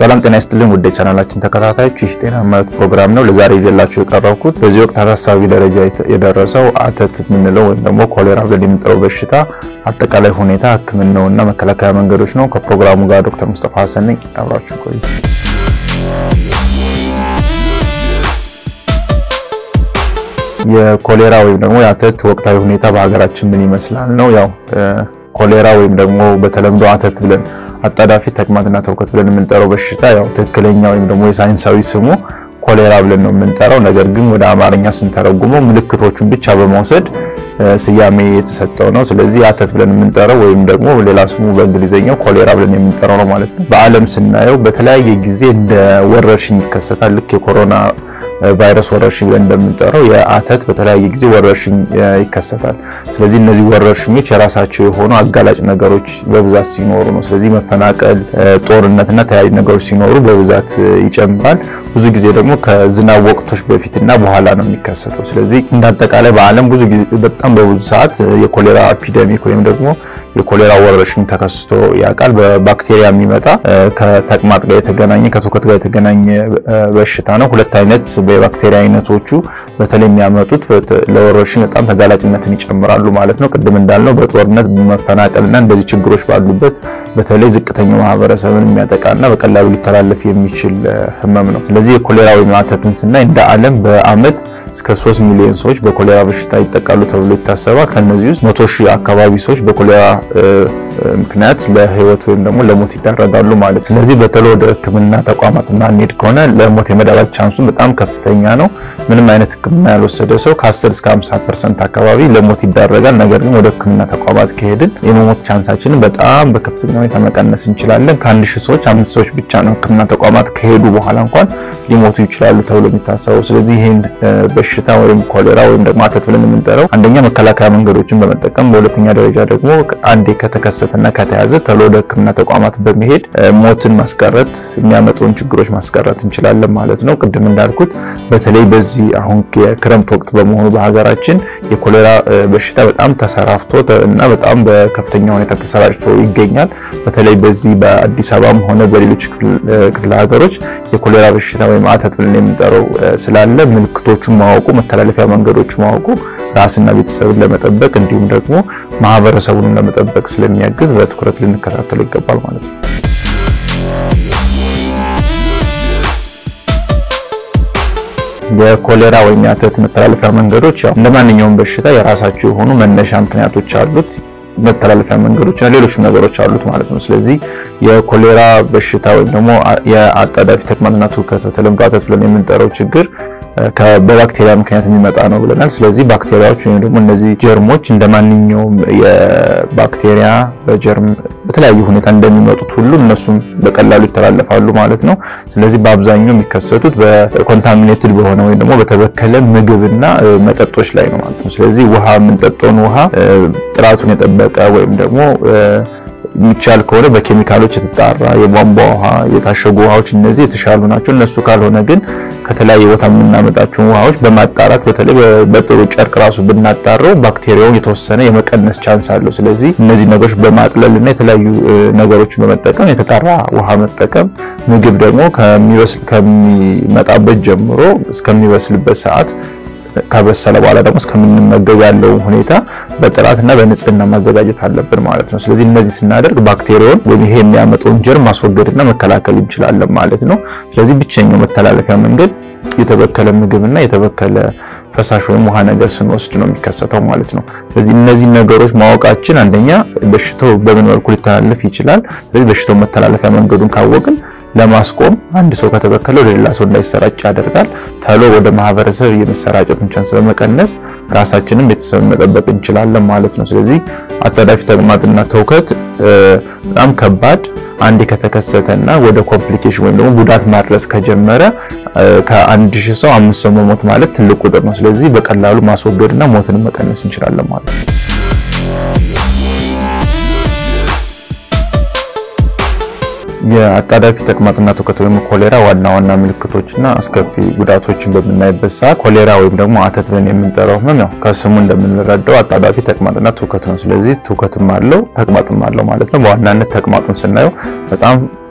ሰላም ጤና ይስጥልን ውድ የቻናላችን ተከታታዮች፣ ይህ ጤና ማለት ፕሮግራም ነው። ለዛሬ ይዤላችሁ የቀረብኩት በዚህ ወቅት አሳሳቢ ደረጃ የደረሰው አተት የምንለው ወይም ደግሞ ኮሌራ ብለን የምንጠራው በሽታ አጠቃላይ ሁኔታ፣ ሕክምናውና መከላከያ መንገዶች ነው። ከፕሮግራሙ ጋር ዶክተር ሙስጠፋ ሀሰን ነኝ። አብራችሁ ቆዩ። የኮሌራ ወይም ደግሞ የአተት ወቅታዊ ሁኔታ በሀገራችን ምን ይመስላል ነው ያው ኮሌራ ወይም ደግሞ በተለምዶ አተት ብለን አጣዳፊ ተቅማጥና ተውከት ብለን የምንጠራው በሽታ ያው ትክክለኛ ወይም ደግሞ የሳይንሳዊ ስሙ ኮሌራ ብለን ነው የምንጠራው። ነገር ግን ወደ አማርኛ ስንተረጉመው ምልክቶቹን ብቻ በመውሰድ ስያሜ የተሰጠው ነው። ስለዚህ አተት ብለን የምንጠራው ወይም ደግሞ ሌላ ስሙ በእንግሊዝኛው ኮሌራ ብለን የምንጠራው ነው ማለት ነው። በዓለም ስናየው በተለያየ ጊዜ እንደ ወረርሽኝ ይከሰታል። ልክ የኮሮና ቫይረስ ወረርሽኝ ብለን እንደምንጠራው የአተት በተለያየ ጊዜ ወረርሽኝ ይከሰታል። ስለዚህ እነዚህ ወረርሽኞች የራሳቸው የሆኑ አጋላጭ ነገሮች በብዛት ሲኖሩ ነው። ስለዚህ መፈናቀል፣ ጦርነትና ተለያዩ ነገሮች ሲኖሩ በብዛት ይጨምራል። ብዙ ጊዜ ደግሞ ከዝናብ ወቅቶች በፊትና በኋላ ነው የሚከሰተው። ስለዚህ እንደ አጠቃላይ በዓለም ብዙ ጊዜ በጣም በብዙ ሰዓት የኮሌራ ኤፒደሚክ ወይም ደግሞ የኮሌራ ወረርሽኝ ተከስቶ ያውቃል። በባክቴሪያ የሚመጣ ከተቅማጥ ጋር የተገናኘ ከትውከት ጋር የተገናኘ በሽታ ነው። ሁለት አይነት የባክቴሪያ አይነቶቹ በተለይ የሚያመጡት ለወረርሽኝ በጣም ተጋላጭነትን ይጨምራሉ ማለት ነው። ቅድም እንዳልነው በጦርነት በመፈናቀልና እንደዚህ ችግሮች ባሉበት በተለይ ዝቅተኛው ማህበረሰብን የሚያጠቃና በቀላሉ ሊተላለፍ የሚችል ህመም ነው። ስለዚህ የኮሌራ ወይም አተትን ስናይ እንደ ዓለም በአመት እስከ 3 ሚሊዮን ሰዎች በኮሌራ በሽታ ይጠቃሉ ተብሎ ይታሰባል። ከነዚህ ውስጥ 100 ሺህ አካባቢ ሰዎች በኮሌራ ምክንያት ለህይወት ወይም ደግሞ ለሞት ይዳረጋሉ ማለት። ስለዚህ በተለይ ወደ ሕክምና ተቋማት ማንሄድ ከሆነ ለሞት የመዳረግ ቻንሱ በጣም ከፍተኛ ነው። ምንም አይነት ሕክምና ያልወሰደ ሰው ከ10 እስከ 50% አካባቢ ለሞት ይዳረጋል። ነገር ግን ወደ ሕክምና ተቋማት ከሄድን የመሞት ቻንሳችንን በጣም በከፍተኛ ሁኔታ መቀነስ እንችላለን። ከአንድ ሺህ ሰዎች አምስት ሰዎች ብቻ ነው ሕክምና ተቋማት ከሄዱ በኋላ እንኳን ሊሞቱ ይችላሉ ተብሎ የሚታሰበው። ስለዚህ ይህን በሽታ ወይም ኮሌራ ወይም ደግሞ አተት ብለን የምንጠራው አንደኛ መከላከያ መንገዶችን በመጠቀም በሁለተኛ ደረጃ ደግሞ አንዴ ከተከሰተና ከተያዘ ቶሎ ወደ ህክምና ተቋማት በመሄድ ሞትን ማስቀረት የሚያመጣውን ችግሮች ማስቀረት እንችላለን ማለት ነው። ቅድም እንዳልኩት በተለይ በዚህ አሁን የክረምት ወቅት በመሆኑ በሀገራችን የኮሌራ በሽታ በጣም ተሰራፍቶ እና በጣም በከፍተኛ ሁኔታ ተሰራጭቶ ይገኛል። በተለይ በዚህ በአዲስ አበባም ሆነ በሌሎች ክፍለ ሀገሮች የኮሌራ በሽታ ወይም አተት ብለን የምንጠራው ስላለ ምልክቶቹን ማወቁ መተላለፊያ መንገዶቹ ማወቁ ራስና ቤተሰብን ለመጠበቅ እንዲሁም ደግሞ ማህበረሰቡን ለመጠበቅ ስለሚያግዝ በትኩረት ልንከታተለው ይገባል ማለት ነው። የኮሌራ ወይም የአተት መተላለፊያ መንገዶች ያው እንደ ማንኛውም በሽታ የራሳቸው የሆኑ መነሻ ምክንያቶች አሉት። መተላለፊያ መንገዶች እና ሌሎች ነገሮች አሉት ማለት ነው። ስለዚህ የኮሌራ በሽታ ወይም ደግሞ የአጣዳፊ ተቅማጥና ትውከት በተለምዶ አተት ብለን የምንጠራው ችግር በባክቴሪያ ምክንያት የሚመጣ ነው ብለናል። ስለዚህ ባክቴሪያዎች ወይም ደግሞ እነዚህ ጀርሞች እንደ ማንኛውም የባክቴሪያ በጀርም በተለያዩ ሁኔታ እንደሚመጡት ሁሉ እነሱም በቀላሉ ይተላለፋሉ ማለት ነው። ስለዚህ በአብዛኛው የሚከሰቱት በኮንታሚኔትድ በሆነ ወይም ደግሞ በተበከለ ምግብና መጠጦች ላይ ነው ማለት ነው። ስለዚህ ውሃ የምንጠጣውን ውሃ ጥራቱን የጠበቀ ወይም ደግሞ የሚቻል ከሆነ በኬሚካሎች የተጣራ የቧንቧ ውሃ፣ የታሸጉ ውሃዎች እነዚህ የተሻሉ ናቸው። እነሱ ካልሆነ ግን ከተለያየ ቦታ የምናመጣቸውን ውሃዎች በማጣራት በተለይ በጥሩ ጨርቅ ራሱ ብናጣረው ባክቴሪያውን የተወሰነ የመቀነስ ቻንስ አለው። ስለዚህ እነዚህ ነገሮች በማጥለል እና የተለያዩ ነገሮችን በመጠቀም የተጣራ ውሃ መጠቀም፣ ምግብ ደግሞ ከሚመጣበት ጀምሮ እስከሚበስልበት ሰዓት ከበሰለ በኋላ ደግሞ እስከምንመገብ ያለውን ሁኔታ በጥራትና በንጽህና ማዘጋጀት አለብን ማለት ነው። ስለዚህ እነዚህ ስናደርግ ባክቴሪያውን ወይም ይሄ የሚያመጣውን ጀርም ማስወገድና መከላከል እንችላለን ማለት ነው። ስለዚህ ብቸኛው መተላለፊያ መንገድ የተበከለ ምግብና የተበከለ ፈሳሽ ወይም ውሃ ነገር ስንወስድ ነው የሚከሰተው ማለት ነው። ስለዚህ እነዚህ ነገሮች ማወቃችን አንደኛ በሽታው በምን መልኩ ሊተላለፍ ይችላል። ስለዚህ በሽታው መተላለፊያ መንገዱን ካወቅን ለማስቆም አንድ ሰው ከተበከለ ወደ ሌላ ሰው እንዳይሰራጭ ያደርጋል። ተሎ ወደ ማህበረሰብ የመሰራጨቱን ቻንስ በመቀነስ ራሳችንን ቤተሰብን መጠበቅ እንችላለን ማለት ነው። ስለዚህ አጣዳፊ ተቅማጥና ተውከት በጣም ከባድ አንዴ ከተከሰተና ወደ ኮምፕሊኬሽን ወይም ደግሞ ጉዳት ማድረስ ከጀመረ ከአንድ ሺህ ሰው አምስት ሰው መሞት ማለት ትልቅ ቁጥር ነው። ስለዚህ በቀላሉ ማስወገድና ሞትን መቀነስ እንችላለን ማለት ነው። የአጣዳፊ ተቅማጥና ትውከት ወይም ኮሌራ ዋና ዋና ምልክቶችና አስከፊ ጉዳቶችን በምናይበት ሰዓት ኮሌራ ወይም ደግሞ አተት ብለን የምንጠራው ህመም ያው ከስሙ እንደምንረዳው አጣዳፊ ተቅማጥና ትውከት ነው። ስለዚህ ትውከትም አለው ተቅማጥም አለው ማለት ነው። በዋናነት ተቅማጡን ስናየው በጣም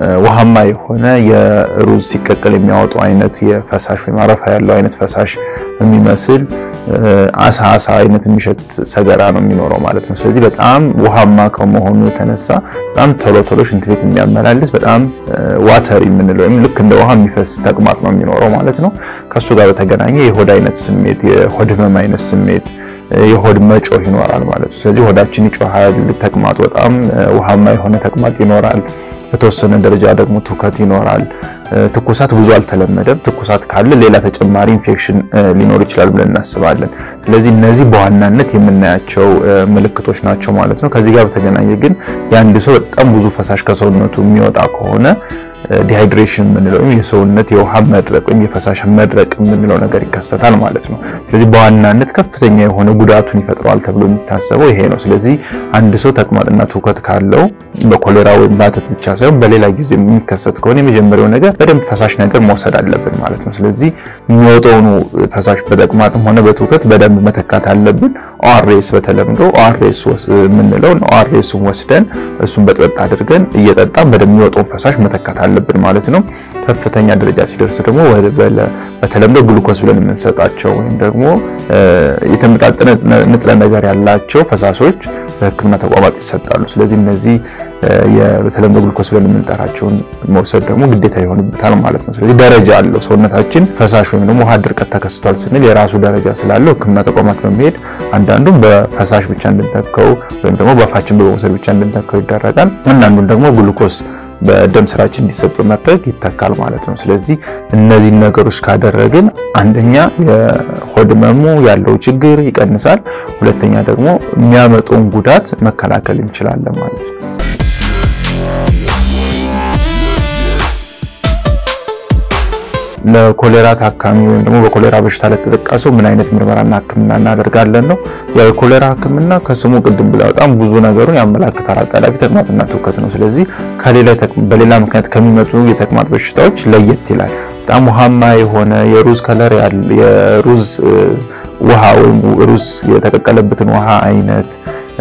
ውሃማ የሆነ የሩዝ ሲቀቀል የሚያወጡ አይነት የፈሳሽ ወይም አረፋ ያለው አይነት ፈሳሽ የሚመስል አሳ አሳ አይነት የሚሸት ሰገራ ነው የሚኖረው ማለት ነው። ስለዚህ በጣም ውሃማ ከመሆኑ የተነሳ በጣም ቶሎ ቶሎ ሽንት ቤት የሚያመላልስ በጣም ዋተር የምንለው ወይም ልክ እንደ ውሃ የሚፈስ ተቅማጥ ነው የሚኖረው ማለት ነው። ከሱ ጋር በተገናኘ የሆድ አይነት ስሜት፣ የሆድ ህመም አይነት ስሜት የሆድ መጮህ ይኖራል ማለት ነው። ስለዚህ ሆዳችን ይጮሃል። ተቅማጥ በጣም ውሃማ የሆነ ተቅማጥ ይኖራል። በተወሰነ ደረጃ ደግሞ ትውከት ይኖራል። ትኩሳት ብዙ አልተለመደም። ትኩሳት ካለ ሌላ ተጨማሪ ኢንፌክሽን ሊኖር ይችላል ብለን እናስባለን። ስለዚህ እነዚህ በዋናነት የምናያቸው ምልክቶች ናቸው ማለት ነው። ከዚህ ጋር በተገናኘ ግን የአንድ ሰው በጣም ብዙ ፈሳሽ ከሰውነቱ የሚወጣ ከሆነ ዲሃይድሬሽን የምንለው ወይም የሰውነት የውሃ መድረቅ ወይም የፈሳሽ መድረቅ የምንለው ነገር ይከሰታል ማለት ነው። ስለዚህ በዋናነት ከፍተኛ የሆነ ጉዳቱን ይፈጥረዋል ተብሎ የሚታሰበው ይሄ ነው። ስለዚህ አንድ ሰው ተቅማጥና ትውከት ካለው በኮሌራ ወይም በአተት ብቻ ሳይሆን በሌላ ጊዜ የሚከሰት ከሆነ የመጀመሪያው ነገር በደንብ ፈሳሽ ነገር መውሰድ አለብን ማለት ነው። ስለዚህ የሚወጣውን ፈሳሽ በተቅማጥም ሆነ በትውከት በደንብ መተካት አለብን። ኦአርኤስ በተለምዶ ኦአርኤስ የምንለው ኦአርኤስን ወስደን እሱን በጥበጥ አድርገን እየጠጣን በደንብ የሚወጣውን ፈሳሽ መተካት አለብን ማለት ነው። ከፍተኛ ደረጃ ሲደርስ ደግሞ በተለምዶ ግሉኮስ ብለን የምንሰጣቸው ወይም ደግሞ የተመጣጠነ ንጥረ ነገር ያላቸው ፈሳሾች በሕክምና ተቋማት ይሰጣሉ። ስለዚህ እነዚህ በተለምዶ ግሉኮስ ብለን የምንጠራቸውን መውሰድ ደግሞ ግዴታ ይሆንበታል ማለት ነው። ስለዚህ ደረጃ አለው። ሰውነታችን ፈሳሽ ወይም ደግሞ ውሃ ድርቀት ተከስቷል ስንል የራሱ ደረጃ ስላለው ሕክምና ተቋማት በመሄድ አንዳንዱም በፈሳሽ ብቻ እንድንተከው ወይም ደግሞ በአፋችን በመውሰድ ብቻ እንድንተከው ይደረጋል። አንዳንዱን ደግሞ ግሉኮስ በደም ስራችን እንዲሰጥ በማድረግ ይተካል ማለት ነው። ስለዚህ እነዚህን ነገሮች ካደረግን አንደኛ የሆድ ህመሙ ያለው ችግር ይቀንሳል፣ ሁለተኛ ደግሞ የሚያመጣውን ጉዳት መከላከል እንችላለን ማለት ነው። ለኮሌራ ታካሚ ወይም ደግሞ በኮሌራ በሽታ ለተጠቃ ሰው ምን አይነት ምርመራና ህክምና እናደርጋለን ነው። ያው የኮሌራ ህክምና ከስሙ ቅድም ብላ በጣም ብዙ ነገሩን ያመላክታል። አጣዳፊ ተቅማጥና ትውከት ነው። ስለዚህ ከሌላ በሌላ ምክንያት ከሚመጡ የተቅማጥ በሽታዎች ለየት ይላል። በጣም ውሃማ የሆነ የሩዝ ከለር የሩዝ ውሃ ወይም ሩዝ የተቀቀለበትን ውሃ አይነት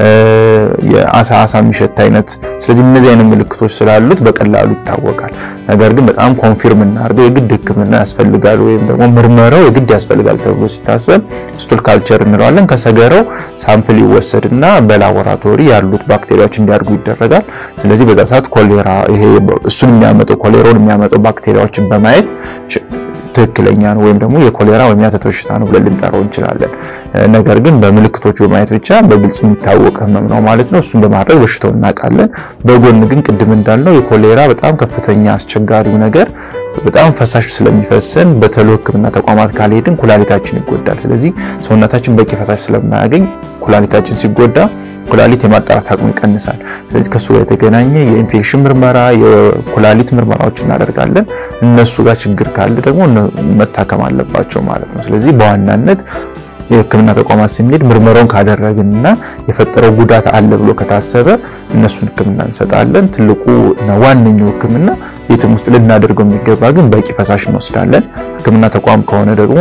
የአሳ አሳ የሚሸት አይነት። ስለዚህ እነዚህ አይነት ምልክቶች ስላሉት በቀላሉ ይታወቃል። ነገር ግን በጣም ኮንፊርም እናድርገው የግድ ህክምና ያስፈልጋል ወይም ደግሞ ምርመራው የግድ ያስፈልጋል ተብሎ ሲታሰብ ስቱል ካልቸር እንለዋለን። ከሰገራው ሳምፕል ይወሰድና በላቦራቶሪ ያሉት ባክቴሪያዎች እንዲያድጉ ይደረጋል። ስለዚህ በዛ ሰዓት ኮሌራ ይሄ እሱን የሚያመጣው ኮሌራውን የሚያመጣው ባክቴሪያዎችን በማየት ትክክለኛ ነው ወይም ደግሞ የኮሌራ ወይም የአተት በሽታ ነው ብለን ልንጠራው እንችላለን። ነገር ግን በምልክቶቹ በማየት ብቻ በግልጽ የሚታወቅ ህመም ነው ማለት ነው። እሱን በማድረግ በሽታው እናውቃለን። በጎን ግን ቅድም እንዳልነው የኮሌራ በጣም ከፍተኛ አስቸጋሪው ነገር በጣም ፈሳሽ ስለሚፈሰን በተሎ ህክምና ተቋማት ካልሄድን ኩላሊታችን ይጎዳል። ስለዚህ ሰውነታችን በቂ ፈሳሽ ስለማያገኝ ኩላሊታችን ሲጎዳ ኩላሊት የማጣራት አቅሙ ይቀንሳል። ስለዚህ ከሱ ጋር የተገናኘ የኢንፌክሽን ምርመራ፣ የኩላሊት ምርመራዎች እናደርጋለን። እነሱ ጋር ችግር ካለ ደግሞ መታከም አለባቸው ማለት ነው። ስለዚህ በዋናነት የህክምና ተቋማት ስንሄድ ምርመራውን ካደረግንና የፈጠረው ጉዳት አለ ብሎ ከታሰበ እነሱን ህክምና እንሰጣለን። ትልቁ እና ዋነኛው ህክምና ቤትም ውስጥ ልናደርገው የሚገባ ግን በቂ ፈሳሽ እንወስዳለን። ህክምና ተቋም ከሆነ ደግሞ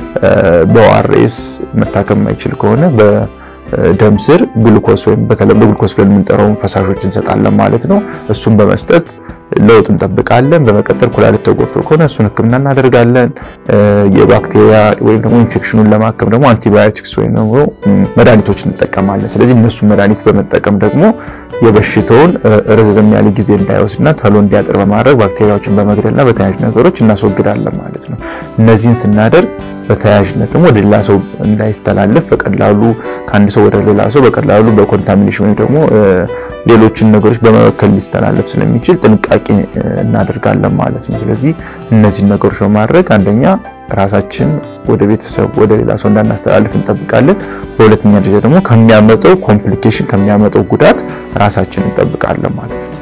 በኦአርኤስ መታከም የማይችል ከሆነ በደም ስር ግሉኮስ ወይም በተለምዶ ግሉኮስ ብለን የምንጠራውን ፈሳሾች እንሰጣለን ማለት ነው። እሱን በመስጠት ለውጥ እንጠብቃለን። በመቀጠል ኩላሊት ተጎድቶ ከሆነ እሱን ህክምና እናደርጋለን። የባክቴሪያ ወይም ደግሞ ኢንፌክሽኑን ለማከም ደግሞ አንቲባዮቲክስ ወይም ደግሞ መድኃኒቶች እንጠቀማለን። ስለዚህ እነሱን መድኃኒት በመጠቀም ደግሞ የበሽታውን ረዘም ያለ ጊዜ እንዳይወስድና ቶሎ እንዲያጥር በማድረግ ባክቴሪያዎችን በመግደልና በተያያዥ ነገሮች እናስወግዳለን ማለት ነው። እነዚህን ስናደርግ በተያያዥነት ደግሞ ወደ ሌላ ሰው እንዳይተላለፍ በቀላሉ ከአንድ ሰው ወደ ሌላ ሰው በቀላሉ በኮንታሚኔሽን ወይም ደግሞ ሌሎችን ነገሮች በመበከል ሊስተላለፍ ስለሚችል ጥንቃቄ እናደርጋለን ማለት ነው። ስለዚህ እነዚህን ነገሮች በማድረግ አንደኛ ራሳችን ወደ ቤተሰብ ወደ ሌላ ሰው እንዳናስተላልፍ እንጠብቃለን። በሁለተኛ ደረጃ ደግሞ ከሚያመጣው ኮምፕሊኬሽን ከሚያመጣው ጉዳት ራሳችን እንጠብቃለን ማለት ነው።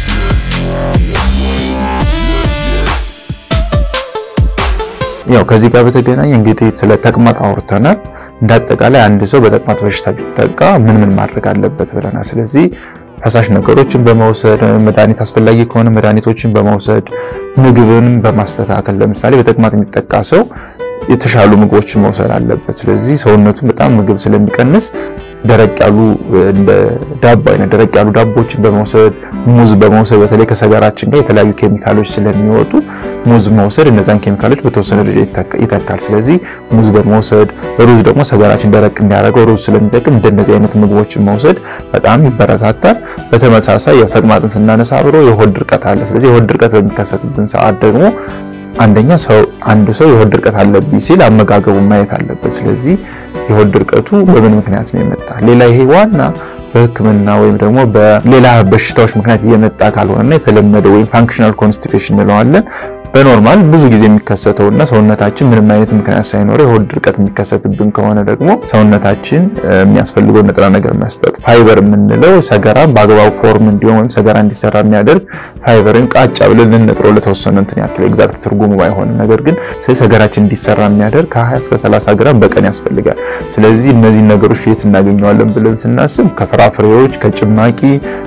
ያው ከዚህ ጋር በተገናኘ እንግዲህ ስለ ተቅማጥ አውርተናል። እንዳጠቃላይ አንድ ሰው በተቅማጥ በሽታ ቢጠቃ ምን ምን ማድረግ አለበት ብለናል። ስለዚህ ፈሳሽ ነገሮችን በመውሰድ መድኃኒት አስፈላጊ ከሆነ መድኃኒቶችን በመውሰድ ምግብን በማስተካከል ለምሳሌ በተቅማጥ የሚጠቃ ሰው የተሻሉ ምግቦችን መውሰድ አለበት። ስለዚህ ሰውነቱ በጣም ምግብ ስለሚቀንስ ደረቅ ያሉ እንደ ዳቦ አይነት ደረቅ ያሉ ዳቦችን በመውሰድ ሙዝ በመውሰድ በተለይ ከሰገራችን ጋር የተለያዩ ኬሚካሎች ስለሚወጡ ሙዝ መውሰድ እነዛን ኬሚካሎች በተወሰነ ደረጃ ይተካል። ስለዚህ ሙዝ በመውሰድ ሩዝ ደግሞ ሰገራችን ደረቅ እንዲያደርገው ሩዝ ስለሚጠቅም እንደነዚህ አይነት ምግቦችን መውሰድ በጣም ይበረታታል። በተመሳሳይ ያው ተቅማጥን ስናነሳ አብሮ የሆድ ድርቀት አለ። ስለዚህ የሆድ ድርቀት በሚከሰትብን ሰዓት ደግሞ አንደኛ ሰው አንድ ሰው የሆድ ድርቀት አለብኝ ሲል አመጋገቡን ማየት አለበት። ስለዚህ የሆድ ድርቀቱ በምን ምክንያት ነው የመጣ ሌላ ይሄ ዋና በሕክምና ወይም ደግሞ በሌላ በሽታዎች ምክንያት እየመጣ ካልሆነና የተለመደ ወይም ፋንክሽናል ኮንስቲፔሽን እንለዋለን በኖርማል ብዙ ጊዜ የሚከሰተውና ሰውነታችን ምንም አይነት ምክንያት ሳይኖረው የሆድ ድርቀት የሚከሰትብን ከሆነ ደግሞ ሰውነታችን የሚያስፈልገው ንጥረ ነገር መስጠት ፋይበር የምንለው ሰገራ በአግባቡ ፎርም እንዲሆን ወይም ሰገራ እንዲሰራ የሚያደርግ ፋይበርን ቃጫ ብለን ልንጥረው ለተወሰነ እንትን ያክል ኤግዛክት ትርጉሙ ባይሆንም ነገር ግን ስለዚህ ሰገራችን እንዲሰራ የሚያደርግ ከ20 እስከ 30 ግራም በቀን ያስፈልጋል። ስለዚህ እነዚህ ነገሮች የት እናገኘዋለን ብለን ስናስብ ከፍራፍሬዎች፣ ከጭማቂ፣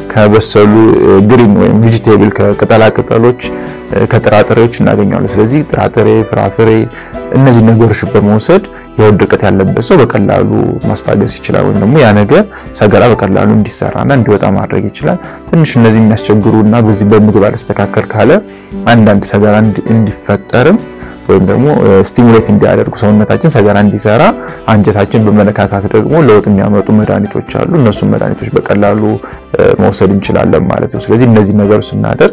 ከበሰሉ ግሪን ወይም ቬጂቴብል ከቅጠላ ቅጠሎች ከጥራጥሬዎች እናገኘዋለን። ስለዚህ ጥራጥሬ፣ ፍራፍሬ እነዚህ ነገሮች በመውሰድ የሆድ ድርቀት ያለበት ሰው በቀላሉ ማስታገስ ይችላል። ወይም ደግሞ ያ ነገር ሰገራ በቀላሉ እንዲሰራና እንዲወጣ ማድረግ ይችላል። ትንሽ እነዚህ የሚያስቸግሩና በዚህ በምግብ አልስተካከል ካለ አንዳንድ ሰገራ እንዲፈጠርም ወይም ደግሞ ስቲሙሌት እንዲያደርጉ ሰውነታችን ሰገራ እንዲሰራ አንጀታችን በመነካካት ደግሞ ለውጥ የሚያመጡ መድኃኒቶች አሉ። እነሱም መድኃኒቶች በቀላሉ መውሰድ እንችላለን ማለት ነው። ስለዚህ እነዚህ ነገሮች ስናደርግ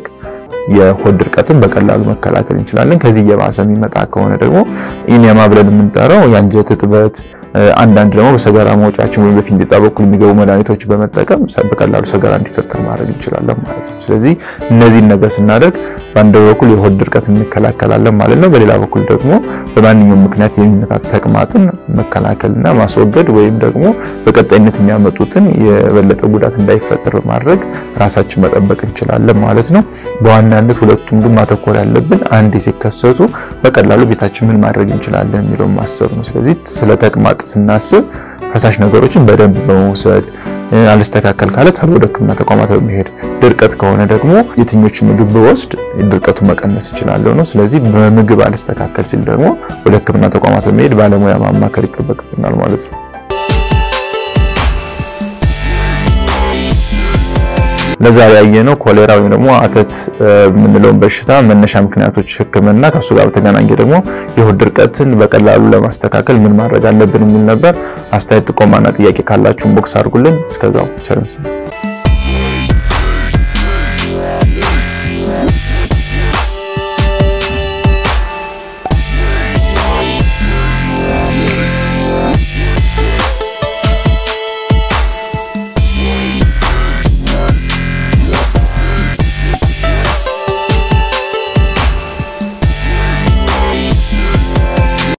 የሆድ ድርቀትን በቀላሉ መከላከል እንችላለን። ከዚህ እየባሰ የሚመጣ ከሆነ ደግሞ ኢኒያማ ብለን የምንጠራው የአንጀት እጥበት አንዳንድ ደግሞ በሰገራ መውጫችን ወይም በፊንጢጣ በኩል የሚገቡ መድኃኒቶች በመጠቀም በቀላሉ ሰገራ እንዲፈጠር ማድረግ እንችላለን ማለት ነው። ስለዚህ እነዚህን ነገር ስናደርግ በአንድ በኩል የሆድ ድርቀት እንከላከላለን ማለት ነው። በሌላ በኩል ደግሞ በማንኛውም ምክንያት የሚመጣ ተቅማጥን መከላከልና ማስወገድ ወይም ደግሞ በቀጣይነት የሚያመጡትን የበለጠ ጉዳት እንዳይፈጠር በማድረግ ራሳችን መጠበቅ እንችላለን ማለት ነው። በዋናነት ሁለቱም ግን ማተኮር ያለብን አንዴ ሲከሰቱ በቀላሉ ቤታችን ምን ማድረግ እንችላለን የሚለውን ማሰብ ነው። ስለዚህ ስለ ተቅማጥ ስናስብ ፈሳሽ ነገሮችን በደንብ በመውሰድ አልስተካከል ካለ ተሎ ወደ ሕክምና ተቋማት በመሄድ ድርቀት ከሆነ ደግሞ የትኞቹ ምግብ በወስድ ድርቀቱ መቀነስ እችላለሁ ነው። ስለዚህ በምግብ አልስተካከል ሲል ደግሞ ወደ ሕክምና ተቋማት በመሄድ ባለሙያ ማማከር ይጠበቅብናል ማለት ነው። ለዛሬ ያየነው ኮሌራ ወይም ደግሞ አተት የምንለውን በሽታ መነሻ ምክንያቶች ሕክምና ከሱ ጋር በተገናኘ ደግሞ የሆድ ድርቀትን በቀላሉ ለማስተካከል ምን ማድረግ አለብን የሚል ነበር። አስተያየት ጥቆማና ጥያቄ ካላችሁን ቦክስ አድርጉልን። እስከዛው ቸር እንሰንብት።